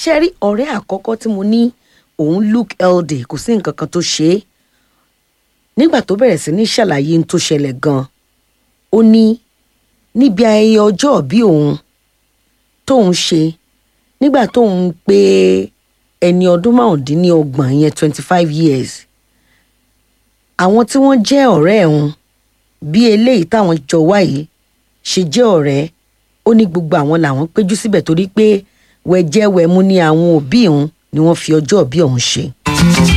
ṣe rí ọ̀rẹ́ àkọ́kọ́ tí mo ní òun Luke ld kò sí nǹkan kan tó ṣe é nígbà tó bẹ̀rẹ̀ sí ní ṣàlàyé n tó ṣẹlẹ̀ gan-an ó ní níbi ayẹyẹ ọjọ́ ìbí òun tóun ṣe nígbà tóun pé ẹni ọdún márùndínlọ́gbọ̀n yẹn twenty five years àwọn tí wọ́n jẹ́ ọ̀rẹ́ ẹ̀hún bí eléyìí táwọn jọ wáyé ṣe jẹ́ ọ̀rẹ́ ó ní gbogbo àwọn làwọn péjú síbẹ̀ torí pé wẹ̀jẹ̀wẹ̀mu ni àwọn òbí òun ni wọ́n fi ọjọ́ ìbí òun ṣe.